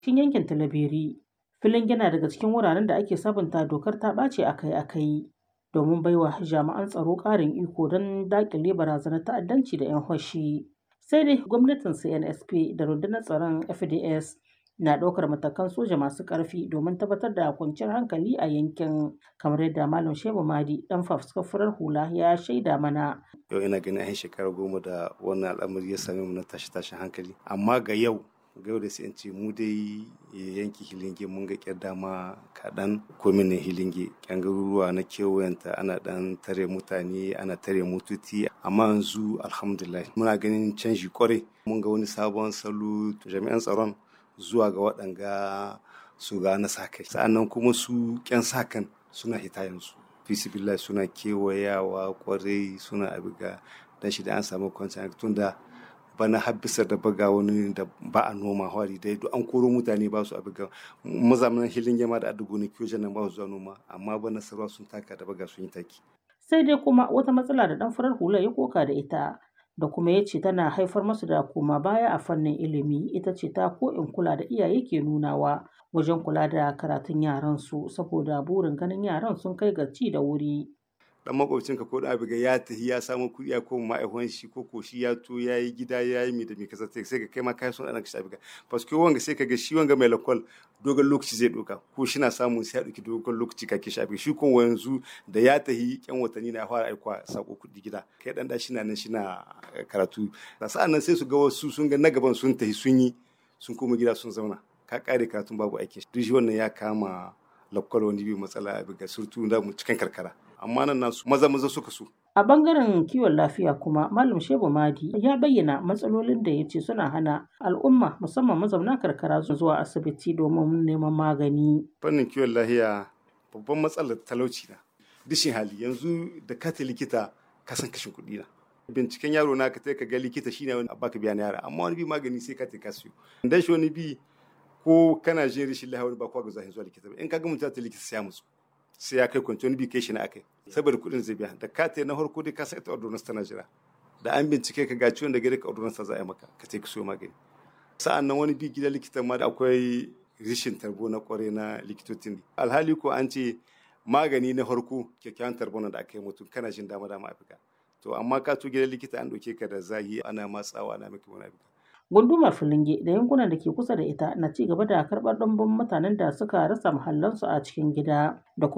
cikin yankin Talabiri. Filin yana daga cikin wuraren da ake sabunta dokar ta ɓaci akai-akai domin baiwa jami'an tsaro ƙarin iko don daƙile barazanar ta'addanci da 'yan fashi. Sai dai gwamnatin CNSP da rundunar tsaron FDS na ɗaukar matakan soja masu ƙarfi domin tabbatar da kwanciyar hankali a yankin kamar yadda Malam Shehu Madi ɗan fafutukar farar hula ya shaida mana. Yau ina ganin an shekara goma da wannan al'amari ya same mu na tashe-tashen hankali amma ga yau ga yau da sai in ce mu dai yanki hilinge mun ga kyar dama kaɗan kominin hilinge kyan garuruwa na kewayenta ana ɗan tare mutane ana tare motoci amma yanzu alhamdulillah muna ganin canji kwarai mun ga wani sabon salo jami'an tsaron zuwa ga waɗanga su ga na sa kai sa'annan kuma su ƙyan sa kan suna hita yanzu fisibillah suna kewayawa kwarai suna abiga dan shi da an samu kwanciyar tun da bana habbisar da baga wani da ba a noma hwari dai duk an koro mutane ba su abiga mazamanin hilin yama da adu gonaki wajen nan ba su zuwa noma amma bana sarwa sun taka da baga sun yi taki sai dai kuma wata matsala da dan farar hula ya koka da ita da kuma ya ce tana haifar masu da koma baya a fannin ilimi ita ce ta ko in kula da iyaye ke nunawa wajen kula da karatun yaran su saboda burin ganin yaran sun kai ga ci da wuri dan makwabcinka ko da abiga ya tafi ya samu kuɗi ya koma ma'aikon shi ko ko shi ya to ya yi gida ya yi mi da mi kasa sai ka kai ma kai son ɗan ka abiga paske wanga sai ka ga shi wanga mai lakwal dogon lokaci zai ɗauka ko shi na samu sai ya ɗauki dogon lokaci ka kishi abiga shi ko yanzu da ya tafi yan watanni na fara aikwa sako kuɗi gida kai ɗan da shi na nan shi na karatu sa'an nan sai su ga wasu sun ga na gaban sun tafi sun yi sun koma gida sun zauna ka kare karatun babu aiki duk shi wannan ya kama lakwal wani biyu matsala abiga surtu da mu cikin karkara amma nan nasu maza maza suka so. A bangaren kiwon lafiya kuma Malam Shehu Madi ya bayyana matsalolin da ya ce suna hana al'umma musamman mazauna karkara zuwa asibiti domin neman magani. Fannin kiwon lafiya babban matsalar talauci na. Dishin hali yanzu da kata likita ka san kashin kuɗi na. Binciken yaro na ka ka ga likita shine wani baka biya na yara amma wani bi magani sai ka ka siyo. Dan shi wani bi ko kana jin rashin lafiya wani ba kwa ga zuwa likita ba in ka ga mutum ta likita sai ya musu. sai ya kai kwanci wani bi kai shi na akai saboda kuɗin zai biya da ka na farko dai ka sa ita ordonance tana jira da an bincike ka ga ciwon da gare ka ordonance za a yi maka ka ce ka so magani sa'an nan wani bi gida likitan ma da akwai rishin tarbo na kware na likitocin alhali ko an ce magani na farko kyakkyawan tarbo da aka yi mutum kana jin dama dama afirka to amma ka to gidan likita an ɗauke ka da zahi ana matsawa ana maka wani afirka Gundumar Filinge da yankunan da ke kusa da ita na ci gaba da karɓar ɗumbin mutanen da suka rasa muhallansu a cikin gida da kuma